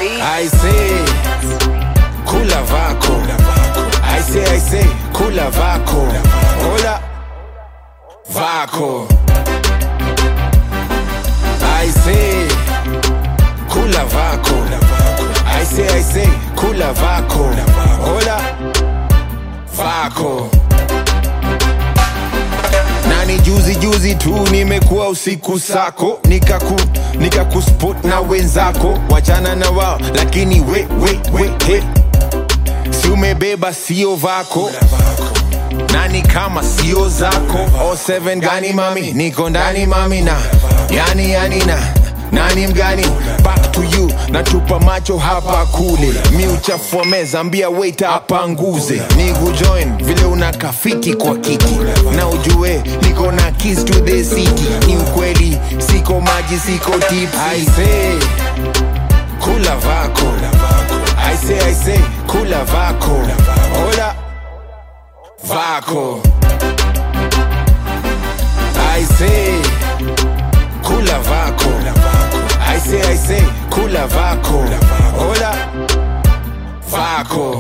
I say kula vako I say I say kula vako Hola vako I say kula vako I say I say kula vako Hola vako nani juzi juzi tu nimekuwa usiku sako nikaku nikakuspot na wenzako wachana na wao lakini we, we, we, he. si umebeba sio vako nani kama sio zako o seven gani mami niko ndani mami na yani yani na nani mgani back to you natupa macho hapa kule mi uchafua meza ambia waiter apanguze ni kujoin vile una kafiki kwa kiti na ujue niko na keys to the city ni ukweli siko maji siko tips I say kula vako I say I say kula vako hola vako I say kula vako I say I say kula vako hola vako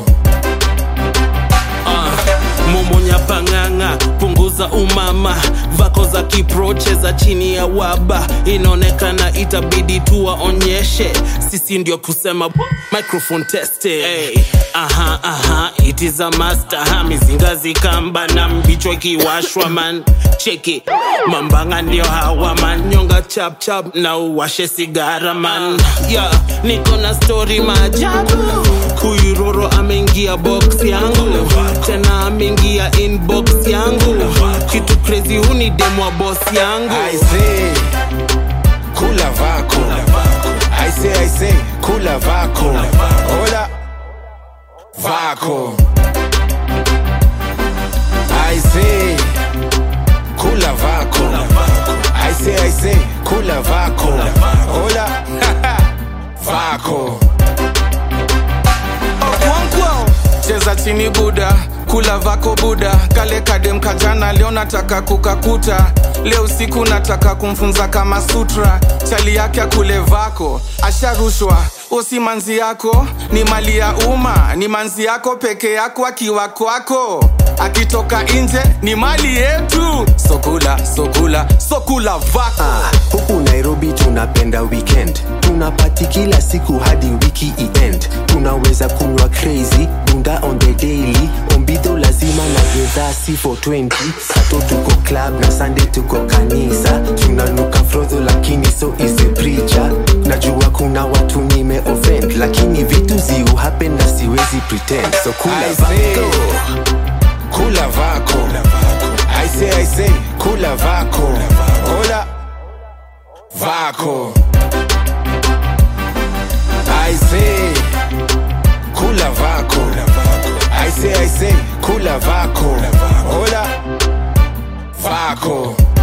momonya pang'ang'a punguza umama vako za kiproche za chini ya waba inaonekana itabidi tuwaonyeshe sisi ndio kusema microphone teste hey. aha aha it is a master ha mizinga zikamba na mbichwa ikiwashwa man cheki mambanga ndio hawa man nyonga chap chap na uwashe sigara man yeah, niko na story maajabu kuiroro ameingia box yangu tena ameingia inbox yangu kitu crazy huni demwa boss yangu I say kula vako I say I say kula vako hola vako I say kula vako I say I say kula vako hola vako Okonkwo. cheza chini buda kula vako buda kale kadem kajana leo nataka kukakuta leo usiku nataka kumfunza kama sutra chali yake akule vako asharushwa usi manzi yako ni mali ya umma ni manzi yako peke yako akiwa kwako akitoka nje ni mali yetu sokula sokula sokula vako Ah, huku nairobi tunapenda weekend tunapati kila siku hadi wiki iend tunaweza kunywa crazy bunda on the daily ombidho lazima na gedhasi for 20 sato tuko club na sunday tuko kanisa tunanuka frodho lakini so is a preacher najua kuna watu nime offend lakini vitu ziu happen na siwezi pretend so kula I say vako kula vako I say I say kula vako hola vako I say kula vako I say I say kula vako hola vako